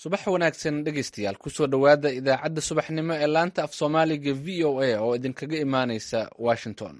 subax wanaagsan dhegeystayaal kusoo dhowaada idaacadda subaxnimo ee laanta af soomaaliga v o a oo idinkaga imaaneysa washington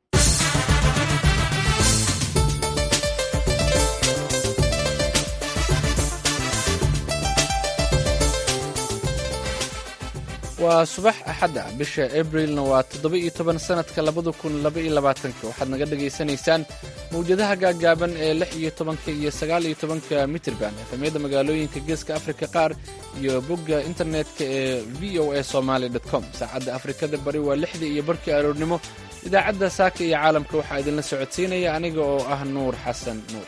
waa subax axadda bisha abrilna waa toddoba iyo toban sanadka labada kun laba iyo labaatanka waxaad naga dhagaysanaysaan mawjadaha gaagaaban ee lix iyo tobanka iyo sagaal iyo tobanka mitirban efamyada magaalooyinka geeska afrika qaar iyo bogga internetka ee v o a somaly com saacadda afrikada bari waa lixda iyo barkii aroornimo idaacadda saaka iyo caalamka waxaa idinla socodsiinaya aniga oo ah nuur xasan nuur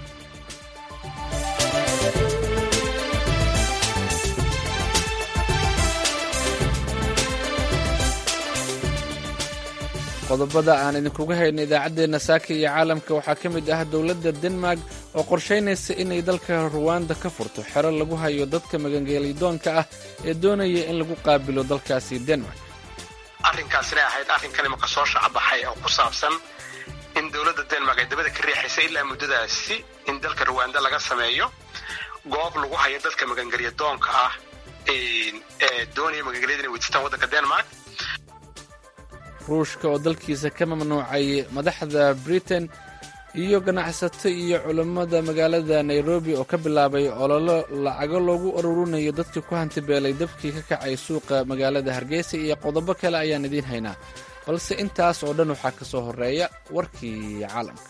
qodobada aan idinkuga hayno idaacaddeenna saaka iyo caalamka waxaa ka mid ah dowladda denmark oo qorshaynaysa inay dalka ruwanda ka furto xero lagu hayo dadka magangeelidoonka ah ee doonaya in lagu qaabilo dalkaasi denmark arrinkaasina ahayd arrinkan imaka soo shacbaxay oo ku saabsan in dowladda denmark ay dabada ka riixaysa ilaa muddadaasi in dalka ruwanda laga sameeyo goob lagu hayo dadka magangelyadoonka ah ee doonaya magangelyada inay weydiistaan waddanka denmark ruushka oo dalkiisa ka mamnuucay madaxda britain iyo ganacsato iyo culammada magaalada nairobi oo ka bilaabay ololo lacago loogu ururinayo dadkii ku hantibeelay dabkii ka kacay suuqa magaalada hargeysa iyo qodobo kale ayaan idiin haynaa balse intaas oo dhan waxaa ka soo horeeya warkii caalamka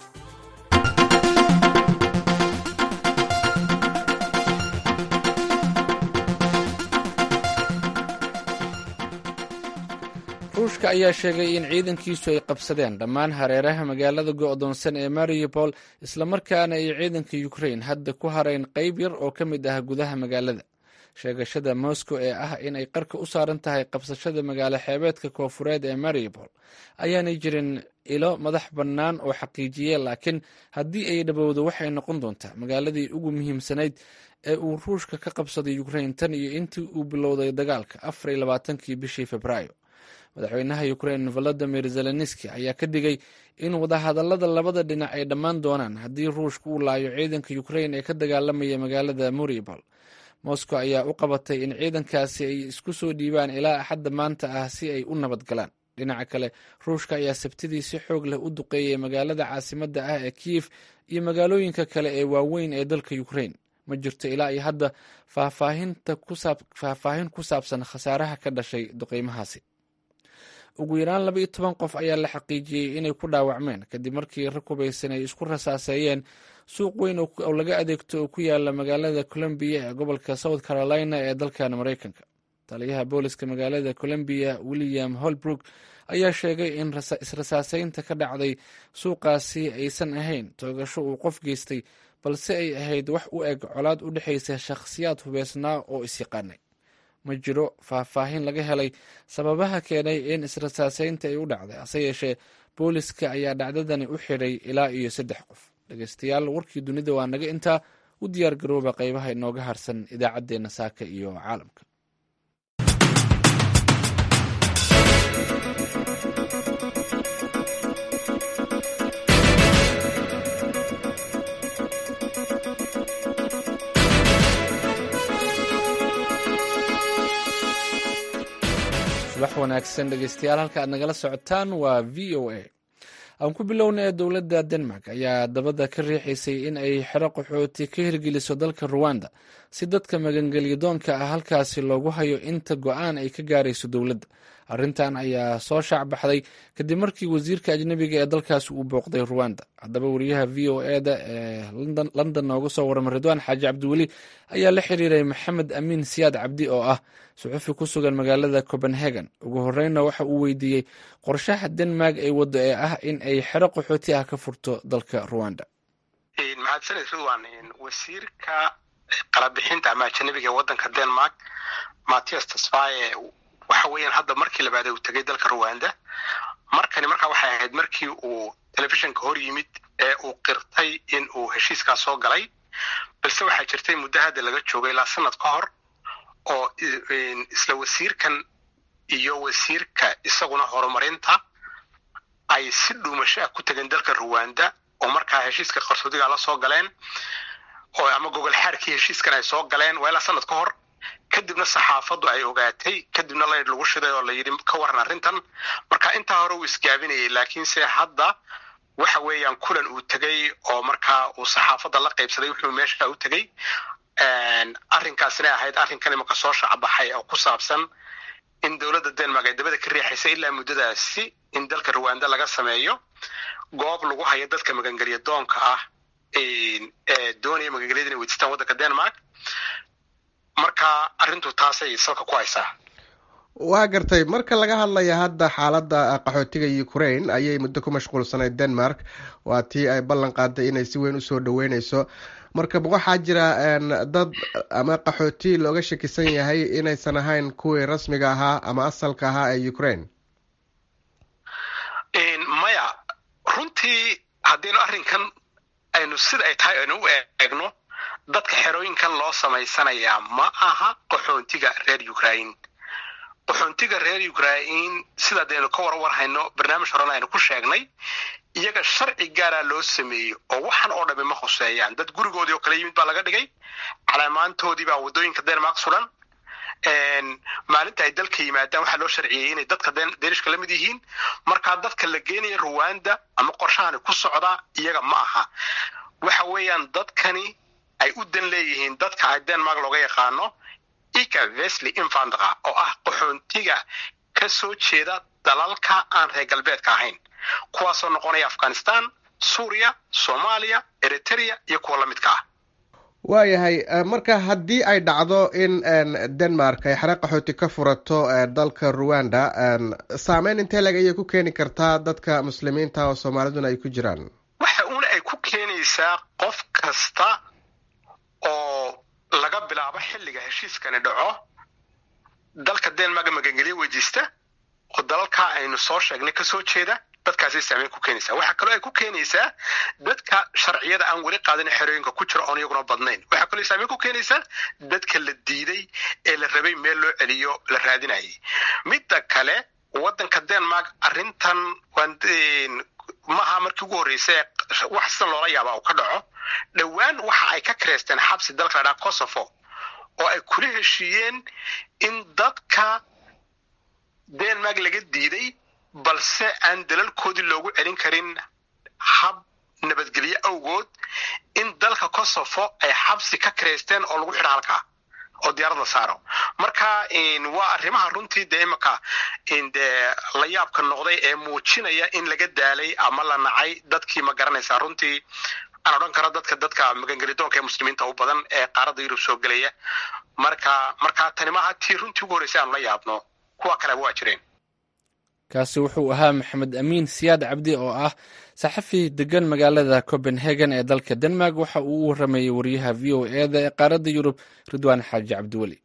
ruushka ayaa sheegay in ciidankiisu ay qabsadeen dhammaan hareeraha magaalada go'doonsan ee mariupol islamarkaana ay ciidanka ukrain hadda ku harayn qayb yar oo ka mid ah gudaha magaalada sheegashada moscow ee ah in ay qarka u saaran tahay qabsashada magaalo xeebeedka koofureed ee mariupol ayaanay jirin ilo madax bannaan oo xaqiijiye laakiin haddii ay dhabowdo waxay noqon doontaa magaaladii ugu muhiimsanayd ee uu ruushka ka qabsaday ukrain tan iyo intii uu bilowday dagaalka afar iyo labaatankii bishii februaayo madaxweynaha ukrain volodimir zelenski ayaa ka digay in wadahadallada labada dhinac ay dhammaan doonaan haddii ruushka uu laayo ciidanka ukrain ee ka dagaalamaya magaalada mariupol moscow ayaa u qabatay in ciidankaasi ay isku soo dhiibaan ilaa axadda maanta ah si ay u nabad galaan dhinaca kale ruushka ayaa sabtidii si xoog leh u duqeeyay magaalada caasimadda ah ee kiyef iyo magaalooyinka kale ee waaweyn ee dalka ukrain ma jirto ilaa iyo hadda faahfaahin ku saabsan khasaaraha ka dhashay duqeymahaasi ugu yaraan laba iyo toban qof ayaa la xaqiijiyey inay ku dhaawacmeen kadib markii rag hubaysan ay isku rasaaseeyeen suuq weyn oo laga adeegto oo ku yaala magaalada colombiya ee gobolka south carolina ee dalkan maraykanka taliyaha booliska magaalada colombiya william holbrook ayaa sheegay in israsaaseynta ka dhacday suuqaasi aysan ahayn toogasho uu qof geystay balse ay ahayd wax u eg colaad u dhexaysa shakhsiyaad hubeysnaa oo isyaqaanay ma jiro faahfaahin laga helay sababaha keenay in israsaaseynta ay u dhacday hase yeeshee booliska ayaa dhacdadani u xidhay ilaa iyo saddex qof dhegeystayaal warkii dunida waa naga intaa u diyaar garooba qaybaha inooga harsan idaacaddeenna saaka iyo caalamka subax wanaagsan dhegeystayaal halka aad nagala socotaan waa v o a aan ku bilowna ee dowladda denmark ayaa dabada ka riixaysay in ay xero qaxooti ka hirgeliso dalka ruwanda si dadka magangelyadoonka ah halkaasi loogu hayo inta go-aan ay ka gaarayso dowladda arrintan ayaa soo shaacbaxday kadib markii wasiirka ajnebiga ee dalkaasi uu booqday ruwanda haddaba wariyaha v o eda ee london nooga soo warama ridwaan xaaji cabdiweli ayaa la xiriiray maxamed amiin siyaad cabdi oo ah suxufi ku sugan magaalada copenhagen ugu horreynna waxa uu weydiiyey qorshaha denmark ay waddo ee ah in ay xero qaxooti ah ka furto dalka ruwanda mahadsaned ridwan wasiirka qalabixinta ama ajanabiga ee waddanka denmark mattias tasfaye waxa weeyaan hadda markii labaad uu tegay dalka ruwanda markani markaa waxay ahayd markii uu telefishinka hor yimid ee uu qirtay in uu heshiiskaas soo galay balse waxaa jirtay muddo hadda laga joogay ilaa sanad ka hor oo isla wasiirkan iyo wasiirka isaguna horumarinta ay si dhuumasho ah ku tegeen dalka ruwanda oo markaa heshiiska qarsoodiga la soo galeen oo ama gogol xaarkii heshiiskan ay soo galeen waa ilaa sanad ka hor kadibna saxaafaddu ay ogaatay kadibna laydh lagu shiday oo la yidhi ka waran arrintan marka intaa hore uu isgaabinayay laakiinse hadda waxa weeyaan kulan uu tegey oo markaa uu saxaafadda la qaybsaday wuxuu meesha u tegey arrinkaasina ahayd arrinkan imanka soo shacbaxay oo ku saabsan in dowladda denmark ay dabada ka riixaysa ilaa muddadaasi in dalka ruwanda laga sameeyo goob lagu hayo dadka magangelya doonka ah ee doonaya magangelyada inay weydiistaan waddanka denmark marka arrintu taasay salka ku haysaa waa gartay marka laga hadlaya hadda xaaladda qaxootiga ukraine ayay muddo ku mashquulsanayd denmark waa tii ay ballan qaaday inay si weyn usoo dhaweyneyso marka waxaa jira dad ama qaxooti looga shakisan yahay inaysan ahayn kuwii rasmiga ahaa ama asalka ahaa ee ukraine maya runtii haddaynu arrinkan aynu sida ay tahay aynu u eegno dadka xerooyinkan loo samaysanayaa ma aha qaxoontiga reer ukraine qaxoontiga reer ukraine sida daynu ka warwarhayno barnaamij horena aynu ku sheegnay iyaga sharci gaaraa loo sameeyey oo waxan oo dhami ma khuseeyaan dad gurigoodii oo kale yimid baa laga dhigay calaamaantoodii baa waddooyinka denmark sulan maalinta ay dalka yimaadaan waxaa loo sharciyey inay dadka daniishka la mid yihiin markaa dadka la geenaya ruwanda ama qorshahani ku socdaa iyaga ma aha waxa weeyaan dadkani ay u dan leeyihiin dadka ay denmark looga yaqaano ika vesly infandra oo ah qaxoontiga ka soo jeeda dalalka aan reer galbeedka ahayn kuwaasoo noqonaya afghanistan suuriya soomaaliya eritrea iyo kuwa la midka ah waayahay marka haddii ay dhacdo in denmark ay xare qaxooti ka furato dalka ruwanda saameyn intee leg ayay ku keeni kartaa dadka muslimiinta oo soomaaliduna ay ku jiraan waxa uuna ay ku keenaysaa qof kasta oo laga bilaabo xilliga heshiiskani dhaco dalka denmark magangelyo weydiista oo dalalka aynu soo sheegnay kasoo jeeda dadkaasay saameyn ku keenaysaa waxaa kaloo ay ku keenaysaa dadka sharciyada aan weli qaadin xerooyinka ku jiro oon iyaguna badnayn waxaa kaloo saameyn ku keenaysaa dadka la diiday ee la rabay meel loo celiyo la raadinayay midda kale waddanka denmark arrintan maaha markii ugu horreysay wax sidan loola yaaba uu ka dhaco dhowaan waxa ay ka kareysteen xabsi dalka la dhaha kosovo oo ay kula heshiiyeen in dadka denmark laga diiday balse aan dalalkoodii loogu celin karin hab nabadgelyo awgood in dalka kosovo ay xabsi ka kareysteen oo lagu xidho halkaa oo diyaarad la saaro marka waa arrimaha runtii dee imanka dee la yaabka noqday ee muujinaya in laga daalay ama la nacay dadkii ma garanaysaa runtii aan odhan karo dadka dadka magangelidoonka ee muslimiinta u badan ee qaaradda yurub soo gelaya marka marka tani maaha tii runtii ugu horreysay aanu la yaabno kuwa kaleba waa jireen kaasi wuxuu ahaa maxamed amiin siyaad cabdi oo ah saxafi degan magaalada copenhagen ee dalka denmark waxa uu u waramayey wariyaha v o e da ee qaaradda yurub ridwaan xaaji cabdiweli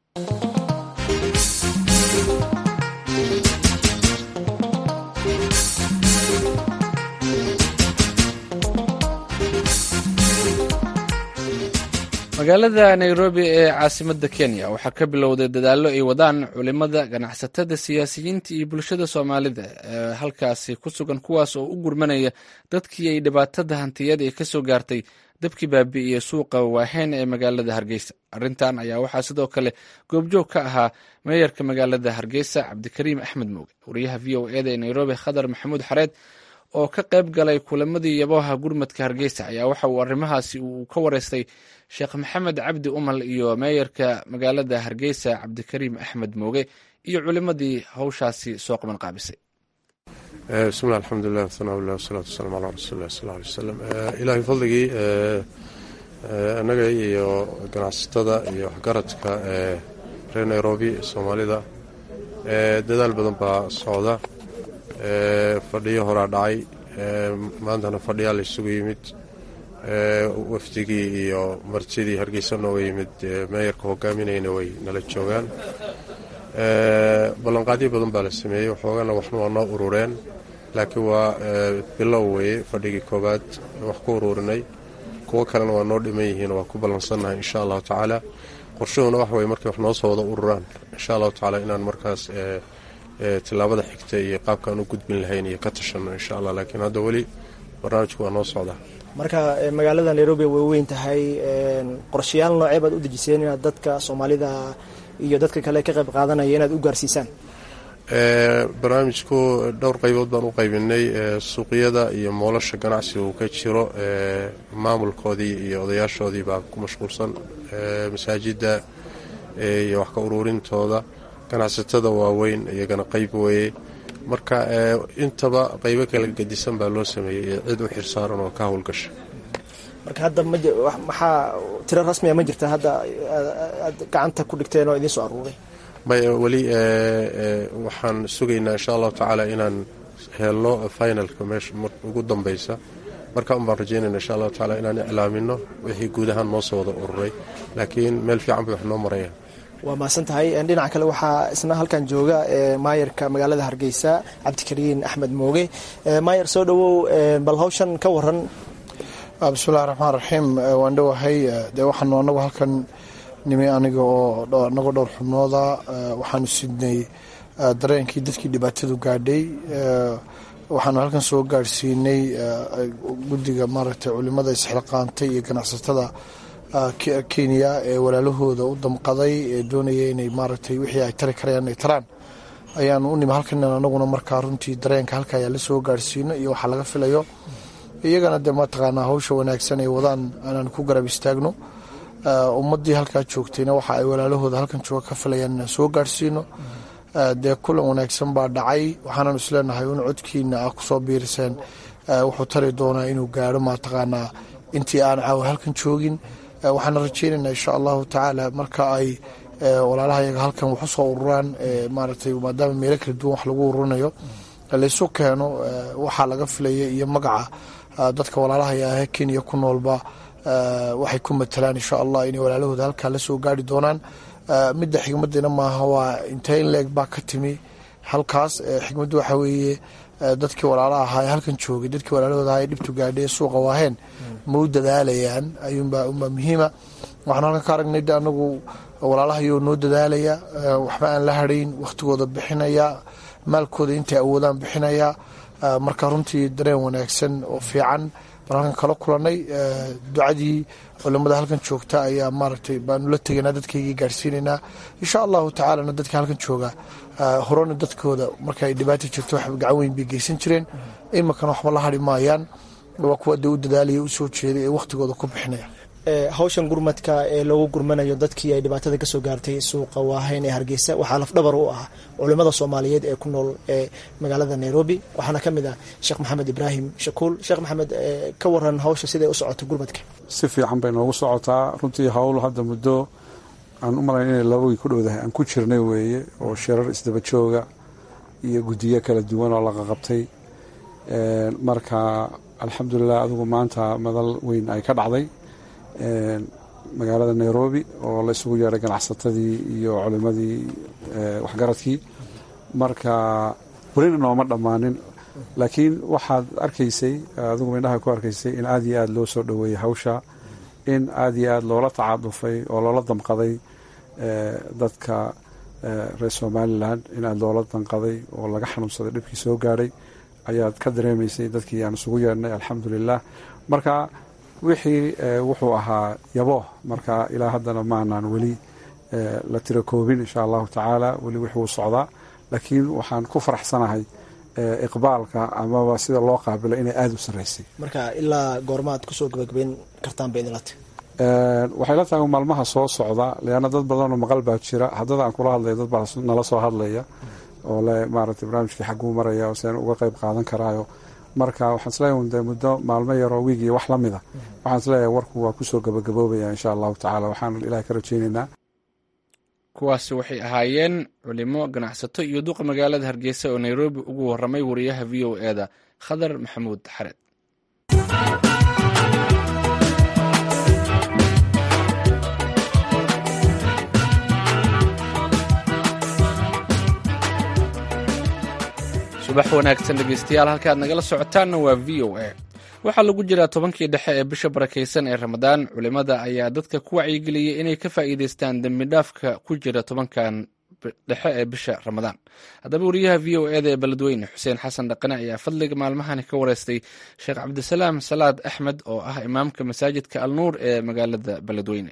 magaalada nairobi ee caasimadda kenya waxaa ka bilowday dadaallo ay wadaan culimada ganacsatada siyaasiyiinta iyo bulshada soomaalida ee halkaasi ku sugan kuwaas oo u gurmanaya dadkii ay dhibaatada hantiyada ee kasoo gaartay dabkii baabi'iyey suuqa waaheyn ee magaalada hargeysa arrintan ayaa waxaa sidoo kale goobjoog ka ahaa meeyarka magaalada hargeysa cabdikariim axmed mooge wariyaha v o eda ee nairobi khadar maxamuud xareed oo ka qayb galay kulamadii yaboha gurmadka hargeysa ayaa waxa uu arrimahaasi uu ka wareystay sheekh maxamed cabdi umal iyo meeyarka magaalada hargeysa cabdikariim axmed mooge iyo culimadii hawshaasi soo qaban qaabisay bismillah alxamdulilah wthanaaullah wasalaatu wasalaamu calaa rasuulilah sal alay wasalam ilaahay fadligii annaga iyo ganacsatada iyo waxgaradka reer nairobi soomaalida dadaal badan baa socda fadhiyo horaa dhacay maantana fadhiyaa la isugu yimid wafdigii iyo martidii hargeysa nooga yimid meeyarka hogaaminayna way nala joogaan ballanqaadyo badan baa la sameeyey waxoogana waxna waa noo urureen laakiin waa bilow weeye fadhigii koowaad wax ku ururinay kuwo kalena waa noo dhiman yihiin waa ku ballansannahay insha allahu tacaala qorshuhuna wax weye markay wax noo soo wada ururaan insha allahu tacaala inaan markaas tilaabada xigta iyo qaabkaan u gudbin lahayn iyo ka tashanno insha allah laakiin hadda weli barnaamijku waa noo socdaa marka magaalada nairobi way weyn tahay qorshayaal noocee baad u dejiseen inaad dadka soomaalida iyo dadka kale ka qayb qaadanaya inaad u gaarsiisaan barnaamijku dhowr qaybood baan u qaybinay suuqyada iyo moolasha ganacsiga uu ka jiro maamulkoodii iyo odayaashoodii baa ku mashquulsan masaajidda iyo wax ka uruurintooda ganacsatada waaweyn iyagana qayb weeye marka intaba qaybo kala gedisan baa loo sameeyey cid u xirsaaran oo ka howlgasha marka hadda maxaa tiro rasmiya ma jirta hadda aad gacanta ku dhigteen oo idiin soo aruuray may weli waxaan sugaynaa insha allahu tacaala inaan helno finalka meesha ugu dambeysa marka un baan rajeynayna insha allahu tacaala inaan iclaamino wixii guud ahaan noo soo wada ururay laakiin meel fiican bay wax noo maraya waa mahadsan tahay dhinaca kale waxaa isna halkan jooga maayarka magaalada hargeysa cabdikariin axmed mooge maayar soo dhowow bal hawshan ka waran bismillahi raxmaan raxiim waan dhowahay dee waxaanu anagu halkan nimi aniga oo anagoo dhowr xubnooda waxaanu sidnay dareenkii dadkii dhibaatadu gaadhay waxaanu halkan soo gaadhsiinay guddiga maaragtay culimada isxilqaantay iyo ganacsatada kenya ee walaalahooda u damqaday ee doonaya inay maaragtay wixii ay tari karayaan inay taraan ayaanu u nimi halkan anaguna markaa runtii dareenka halka ayaa la soo gaadhsiino iyo waxaa laga filayo iyagana dee mataqaanaa hawsha wanaagsan ay wadaan inaan ku garab istaagno ummadii halkaa joogtayna waxa ay walaalahooda halkan jooga ka filayaan inaan soo gaadhsiino dee kulan wanaagsan baa dhacay waxaanan isleenahay in codkiina ah kusoo biiriseen wuxuu tari doonaa inuu gaadho mataqaanaa intii aan caawa halkan joogin waxaana rajeynaynaa insha allahu tacaala marka ay walaalaha yaga halkan wax usoo ururaan maaragtay maadaama meelo kala duwan wax lagu ururinayo laysu keeno waxaa laga filaya iyo magaca dadka walaalaha ahee kenya ku noolba waxay ku matalaan insha allah inay walaalahooda halkaa la soo gaari doonaan midda xigmadina maaha waa intee in leeg baa ka timi halkaas xigmaddu waxa weeye dadkii walaalaha ahaa ee halkan joogay dadkii walaalahooda ahaa ee dhibtu gaadhay ee suuqa waaheen ma u dadaalayaan ayuunbaa unbaa muhiima waxaan halkan ka aragnay de anagu walaalahayoo noo dadaalaya waxba aan la hadhayn wakhtigooda bixinaya maalkooda intay awoodaan bixinaya marka runtii dareen wanaagsan oo fiican baan halkan kala kulanay ducadii culimada halkan joogta ayaa maaragtay baanu la tegaynaa dadkaygii gaadhsiinaynaa insha allahu tacaalana dadka halkan jooga horena dadkooda marka ay dhibaata jirto wax gacan weyn bay geysan jireen iminkana waxba la hadhi maayaan waa kuwa dee u dadaalaya u soo jeeday ee wakhtigooda ku bixinaya hawshan gurmadka ee loogu gurmanayo dadkii ay dhibaatada kasoo gaartay suuqa waahayn ee hargeysa waxaa lafdhabar u ah culimada soomaaliyeed ee ku nool ee magaalada nairobi waxaana ka mid ah sheekh maxamed ibraahim shakuul sheekh maxamed ka waran hawsha siday u socoto gurmadka si fiican bay noogu socotaa runtii hawl hadda muddo aan u malayn inay laba wiig ku dhowdahay aan ku jirnay weeye oo shirar isdaba jooga iyo guddiyo kala duwan oo laga qabtay marka alxamdulilah adigu maanta madal weyn ay ka dhacday magaalada nairobi oo la isugu yeedhay ganacsatadii iyo culimadii waxgaradkii marka welina nooma dhammaanin laakiin waxaad arkaysay adigu indhaha ku arkaysay in aada iyo aada loo soo dhoweeyey hawsha in aada iyo aada loola tacaadufay oo loola damqaday dadka reer somalilan in aada loola danqaday oo laga xanuunsaday dhibkii soo gaadhay ayaad ka dareemaysay dadkii aan isugu yeedhnay alxamdulilah marka wixii wuxuu ahaa yabo marka ilaa haddana maanaan weli la tiro koobin insha allahu tacaala weli wixuu socdaa laakiin waxaan ku faraxsanahay iqbaalka amaba sida loo qaabilo inay aada u sarreysay marka ilaa goormaad kusoo gabagabeyn kartaan bay idinla tahy waxay la tahay maalmaha soo socda leanna dad badanoo maqal baa jira haddada aan kula hadlaya dad baa nala soo hadlaya oo le maaragtay barnaamijkii xagguu maraya oo seen uga qayb qaadan karaayo marka waxaan isleeyahay de muddo maalmo yaroo wiig iyo wax la mida waxaan isleeyahay warku waa kusoo gabagaboobaya insha allahu tacala waxaan ilaah ka rajeynaynaa kuwaasi waxay ahaayeen culimo ganacsato iyo duqa magaalada hargeysa oo nairobi ugu waramay wariyaha v o e da khadar maxamuud xared subax wanaagsan dhegeystayaal halkaad nagala socotaanna waa v o a waxaa lagu jiraa tobankii dhexe ee bisha barakaysan ee ramadaan culimada ayaa dadka ku wacyigeliyey inay ka faa'iideystaan dembidhaafka ku jira tobankan dhexe ee bisha ramadaan haddaba wariyaha v o eda ee beledweyne xuseen xasan dhaqane ayaa fadliga maalmahani ka wareystay sheekh cabdisalaam salaad axmed oo ah imaamka masaajidka alnuur ee magaalada beledweyne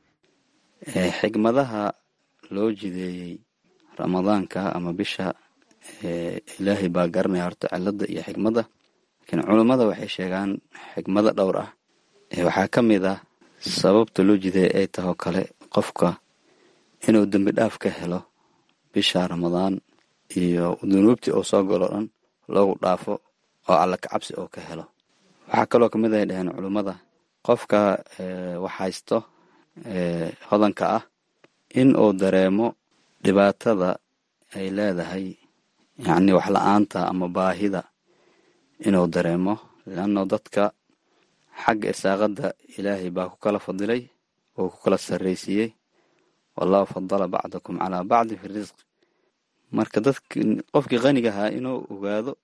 xigmadaha loo jideeyey ramadaanka ama bisha ilaahay baa garanaya horta cilada iyo xikmadda laakiin culummada waxay sheegaan xikmado dhowr ah waxaa ka mid ah sababta loo jideeyay ay tahoo kale qofka inuu dembi dhaaf ka helo bisha ramadaan iyo dunuubtii oo soo galo dhan loogu dhaafo oo alla kacabsi oo ka helo waxaa kaloo ka mid ay dhaheen culummada qofka wax haysto hodanka ah in uu dareemo dhibaatada ay leedahay yacni wax la-aanta ama baahida inuu dareemo leanno dadka xagga irsaaqadda ilaahay baa ku kala fadilay oo ku kala sarraysiiyey wallahu fadala bacdakum calaa bacdi fi risq marka dadk qofkii qaniga ahaa inuu ogaado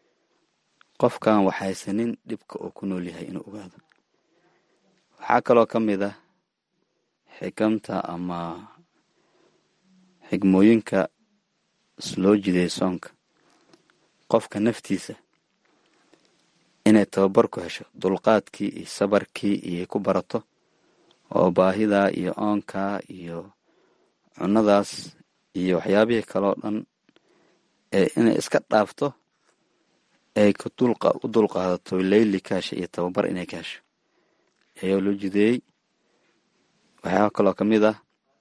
qofkan wax haysanin dhibka uu ku nool yahay inuu ogaado waxaa kaloo ka mid ah xikamta ama xigmooyinka loo jiday soonka qofka naftiisa inay tababar ku hesho dulqaadkii iyo sabarkii iyo ku barato oo baahidaa iyo oonkaa iyo cunadaas iyo waxyaabihii kaloo dhan ee inay iska dhaafto ay u dulqaadato leyli ka hesha iyo tababar inay ka hesho ayaa loo jideeyey waxyaaba kaloo ka mid ah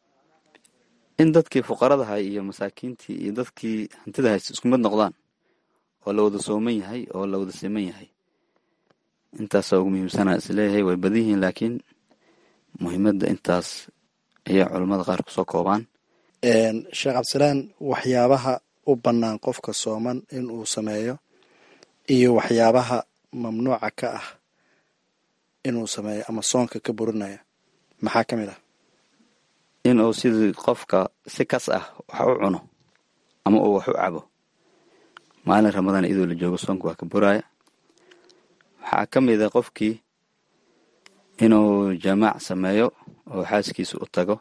in dadkii fuqaradaha iyo masaakiintii iyo dadkii hantida haysta isku mid noqdaan oo la wada sooman yahay oo la wada siman yahay intaasoo ugu muhiimsanaa isleeyahay way badan yihiin laakiin muhiimadda intaas ayay culammada qaar kusoo koobaan sheekh cabdisalaan waxyaabaha u bannaan qofka sooman in uu sameeyo iyo waxyaabaha mamnuuca ka ah inuu sameeyo ama soonka ka burinaya maxaa ka mid ah inuu sidii qofka si kas ah wax u cuno ama uu wax u cabo maalin ramadaan iyadoo la joogo soonka waa ka buraaya waxaa ka mid a qofkii inuu jamaac sameeyo oo xaaskiisa u tago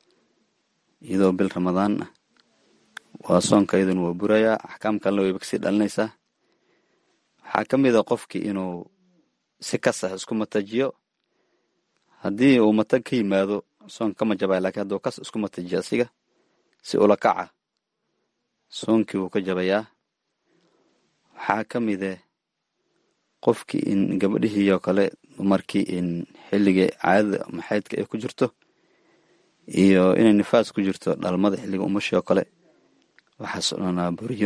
iyadoo bil ramadaan ah waa soonka iyaduna waa burayaa axkaam kalena wayba kasii dhalinaysaa waxaa ka mid a qofkii inuu si kas ah isku matajiyo haddii uu matag ka yimaado soonka kama jabaya lakiin hadduu kas isku matajiyo asiga si ula kaca soonkii wuu ka jabayaa waxaa ka mide qofkii in gabadhihii oo kale dumarkii in xilliga caadada ama xaydka ay ku jirto iyo inay nifaas ku jirto dhalmada xilliga umashii oo kale waxaas o dhanaa buriyo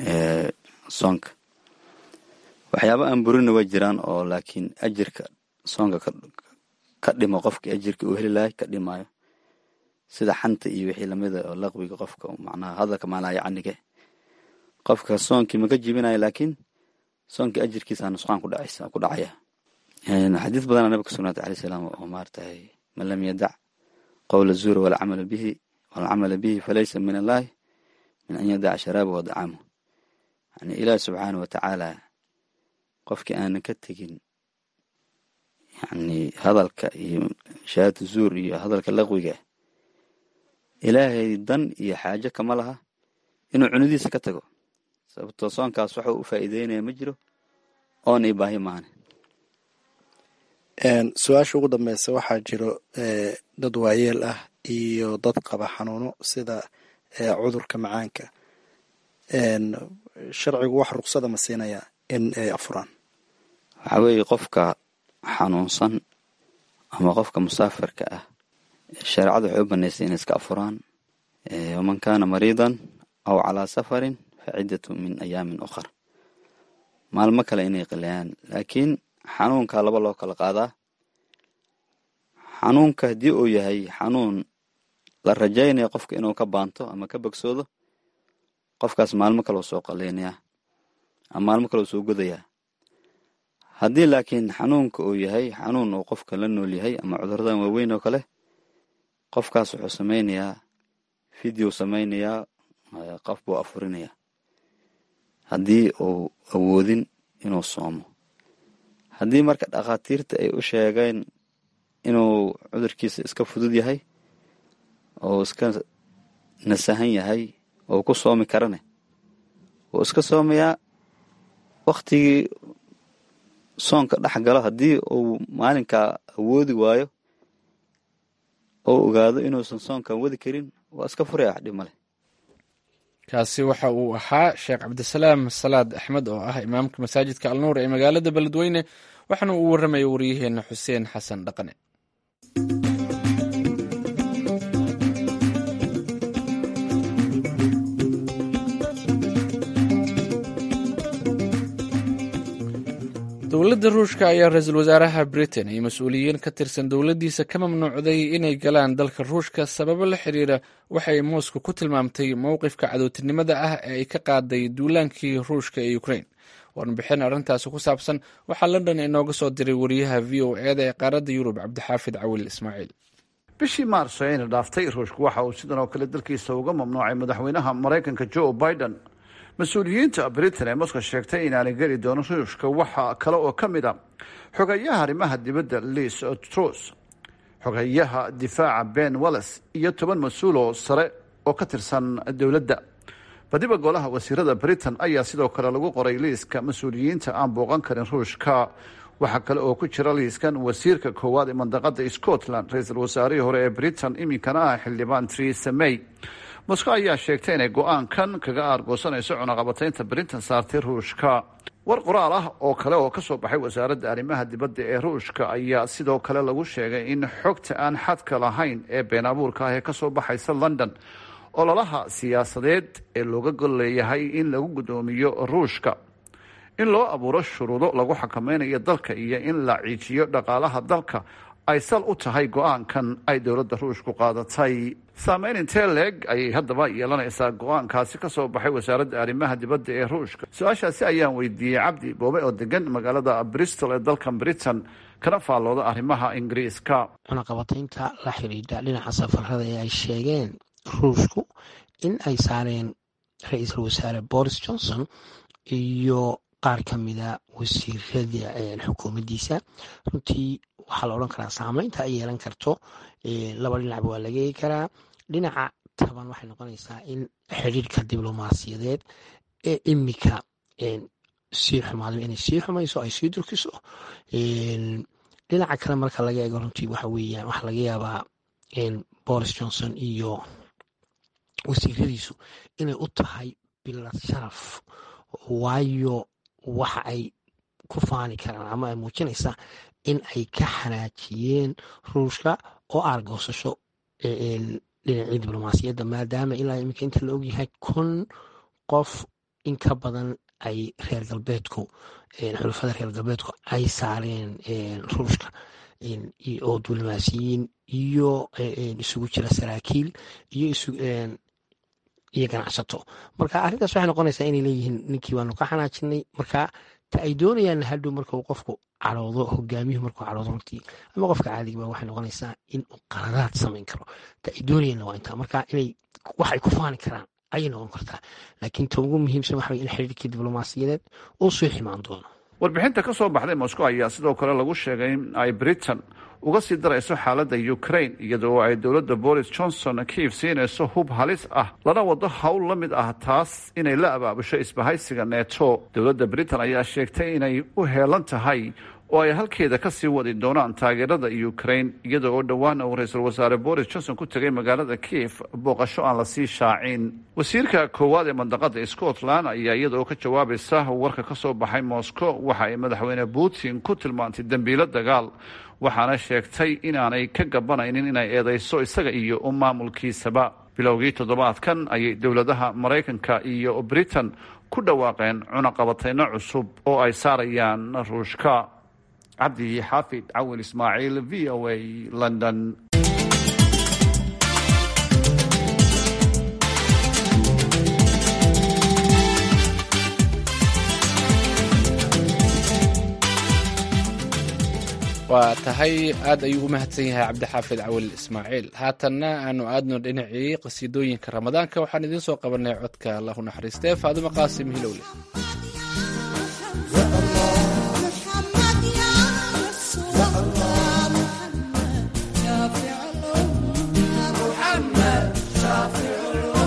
soonka waxyaaba aan burina way jiraan oo laakiin ajirka soonka ka dhimo qofkii ajirka uu heli lahay ka dhimaayo sida xanta iyo wixii lamida oo laqwiga qofka macnaha hadalka macnaha yacnige qofka soonkii maka jibinayo laakiin soonkii ajirkiisa nusqaan ku dhacaysa ku dhacaya xadiis badana nabiga ka sugnaatay alayh salaam oo maartahay man lam yadac qowla zuura walcamala bihi walcamala bihi falaysa min allahi min an yadaca sharaabahu wa dacaamuh yani ilaahi subxaana wa tacaala qofkii aanan ka tegin yani hadalka iyo shahaadatu zuur iyo hadalka laqwiga ilaahay dan iyo xaajo kama laha inuu cunidiisa ka tago sababtoo soonkaas waxa u faa'iideynaya ma jiro oon i baahi maane su-aasha ugu dambeysa waxaa jiro dad waayeel ah iyo dad qaba xanuuno sida cudurka macaanka sharcigu wax ruqsada ma siinaya in ay afuraan waxaa weeye qofka xanuunsan ama qofka musaafirka ah shareecadu waxay u banaysay inay iska afuraan waman kaana mariidan aw calaa safarin fa ciddatu min ayaamin ukhar maalmo kale inay qilayaan laakiin xanuunka laba loo kala qaadaa xanuunka haddii uu yahay xanuun la rajaynaya qofka inuu ka baanto ama ka bogsoodo qofkaas maalmo kaleu soo qalaynayaa ama maalmo kaleu soo godayaa haddii laakiin xanuunka uu yahay xanuun uu qofka la nool yahay ama cuduradan waaweyn oo kale qofkaas wuxuu samaynayaa video samaynayaa qof buu afurinayaa haddii uu awoodin inuu soomo haddii marka dhakhaatiirta ay u sheegeen inuu cudurkiisa iska fudud yahay oo iska nasahan yahay oo ku soomi karane wuu iska soomayaa wakhtigii soonka dhex galo haddii uu maalinkaa awoodi waayo oo ogaado inuusan soonkan wadi karin waa iska furaya wax dhib male kaasi waxa uu ahaa sheekh cabdisalaam salaad axmed oo ah imaamka masaajidka alnuur ee magaalada beledweyne waxaana uu warramaya waryaheena xuseen xasan dhaqane dowladda ruushka ayaa ra-iisul wasaaraha britain iyo mas-uuliyiin ka tirsan dowladdiisa ka mamnuucday inay galaan dalka ruushka sababo la xiriira waxay moscow ku tilmaamtay mowqifka cadowtinimada ah ee ay ka qaaday duulaankii ruushka ee ukrain warbixin arrintaasi ku saabsan waxaa london inooga soo diray wariyaha v o eda ee qaaradda yurub cabdixaafid cawil ismaaciil bishii maarso ayna dhaaftay ruushku waxa uu sidan oo kale dalkiisa uga mamnuucay madaxweynaha maraykanka joe biden mas-uuliyiinta britain ee moscow sheegtay inaanay geli doono ruushka waxa kale oo ka mid a xogeyaha arrimaha dibadda liis trus xogeyaha difaaca ben walles iyo toban mas-uul oo sare oo ka tirsan dowladda badiba golaha wasiirada britain ayaa sidoo kale lagu qoray liiska mas-uuliyiinta aan booqan karin ruushka waxaa kale oo ku jira liiskan wasiirka koowaad ee mandaqada scotland ra-iisul wasaarihii hore ee britain iminkana ah xildhibaan theresa may moscow ayaa sheegtay inay go-aankan kaga aargoosanayso cunaqabataynta britain saartay ruushka war qoraal ah oo kale oo kasoo baxay wasaaradda arrimaha dibadda ee ruushka ayaa sidoo kale lagu sheegay in xogta aan xadka lahayn ee been abuurka ah ee kasoo baxaysa london ololaha siyaasadeed ee looga gol leeyahay in lagu guddoomiyo ruushka in loo abuuro shuruudo lagu xakameynayo dalka iyo in la ciijiyo dhaqaalaha dalka ay sal u tahay go-aankan ay dowladda ruushku qaadatay saameyn intee leeg ayay haddaba yeelanaysaa go-aankaasi ka soo baxay wasaaradda arrimaha dibadda ee ruushka su-aashaasi ayaan weydiiyey cabdi boobe oo degan magaalada bristol ee dalkan britain kana faallooda arrimaha ingiriiska cunaqabataynta la xidhiidha dhinaca safarada ee ay sheegeen ruushku in ay saareen ra-iisul wasaare boris johnson iyo qaar ka mida wasiirada xukuumaddiisa runtii waxaa la odhan karaa saameynta ay yeelan karto laba dhinacba waa laga eegi karaa dhinaca taban waxay noqonaysaa in xidhiirka diblomaasiyadeed ee imika sii xumaada inay sii xumayso ay sii durkiso dhinaca kale marka laga eego runtii waxa weeyaan waxaa laga yaabaa boris johnson iyo wasiiradiisu inay u tahay bilad sharaf waayo waxa ay ku faani karaan ama ay muujinaysaa in ay ka xanaajiyeen ruushka oo aargoosasho dhinacii diblomaasiyadda maadaama ilaa iminka inta la ogyahay kun qof in ka badan ay reer galbeedku xulafada reer galbeedku ay saareen ruushka oo diblomaasiyiin iyo isugu jira saraakiil iyo iyo ganacsato marka arrintaas waxay noqonaysaa inay leeyihiin ninkii waanu ka xanaajinay marka ta ay doonayaan hadhow marka uu qofku cadhoodo hogaamiyuhu markuu cadhoodo runtii ama qofka caadigiba waxay noqonaysaa in uu qaladaad samayn karo ta ay doonayaanna waa intaa marka inay wax ay ku faani karaan ayay noqon kartaa laakiin ta ugu muhiimsan waxa in xiriirkii diblomaasiyadeed uu soo ximaan doono warbixinta ka soo baxday moscow ayaa sidoo kale lagu sheegay in ay britain uga sii darayso xaaladda ukraine iyadoo ay dowladda boris johnson kiif siinayso hub halis ah lana wado howl la mid ah taas inay la abaabusho isbahaysiga neto dowladda britain ayaa sheegtay inay u heelan tahay oo ay halkeeda ka sii wadi doonaan taageerada ukraine iyada oo dhowaan uu ra-iisul wasaare boris johnson ku tegay magaalada kiif booqasho aan lasii shaacin wasiirka koowaad ee mandaqada scotland ayaa iyada oo ka jawaabaysa warka ka soo baxay moscow waxa ay madaxweyne putin ku tilmaantay dembiilo dagaal waxaana sheegtay inaanay ka gabanaynin inay eedeyso isaga iyo maamulkiisaba bilowgii toddobaadkan ayay dowladaha maraykanka iyo britain ku dhawaaqeen cunaqabatayno cusub oo ay saarayaan ruushka cabdi xaafid cawil ismaaciil v o a london waa tahay aad ayuu u mahadsan yahay cabdixaafid cawil ismaaciil haatanna aanu aadno dhinacii qasiidooyinka ramadaanka waxaan idiin soo qabanay codka allahu naxariistee faadimo qaasim hilowle شافع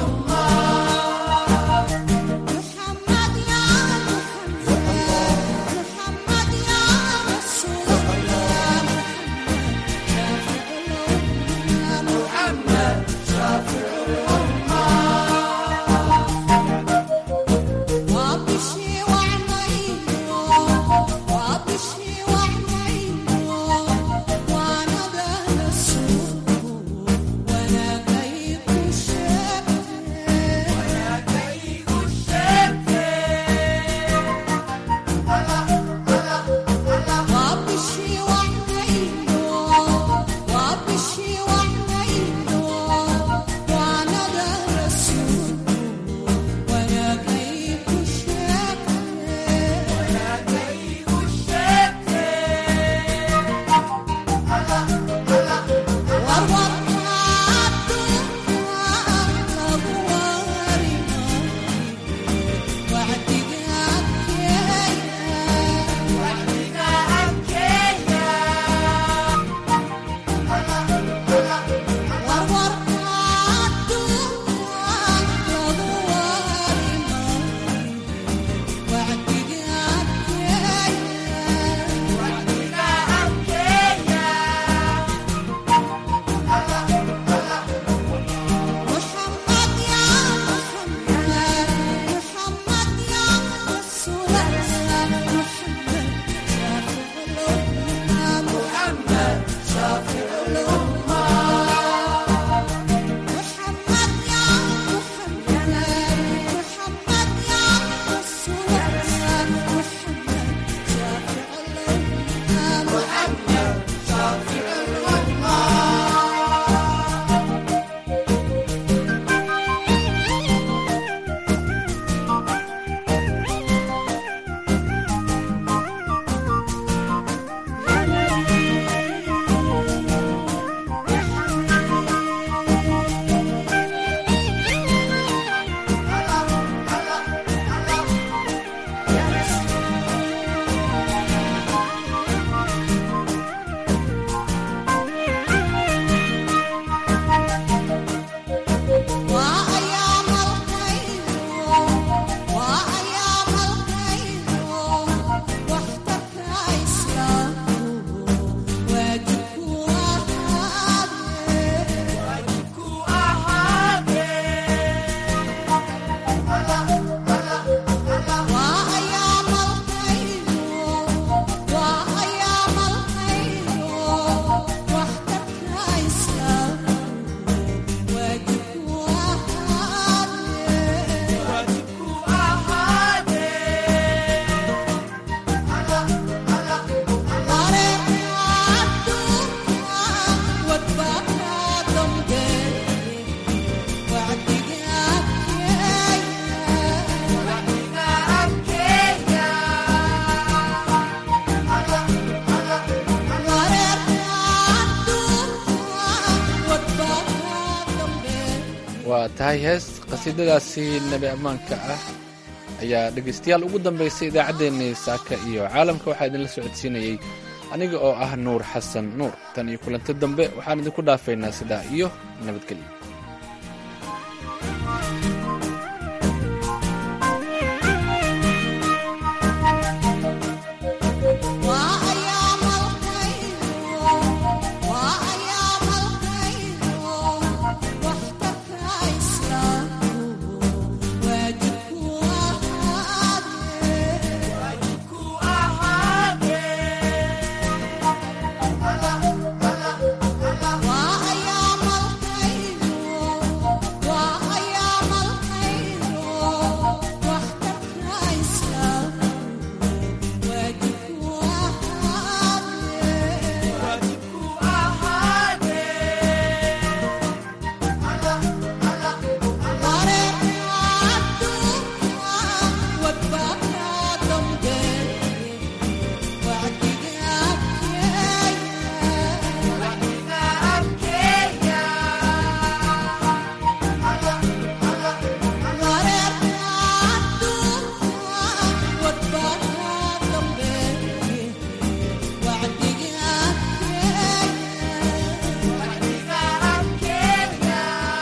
waa tahay hees qasiidadaasi nebi ammaanka ah ayaa dhegaystayaal ugu dambaysay idaacaddeenii saaka iyo caalamka waxaa idinla socodsiinayey aniga oo ah nuur xasan nuur tan iyo kulanti dambe waxaan idinku dhaafaynaa sidaa iyo nabadgelyo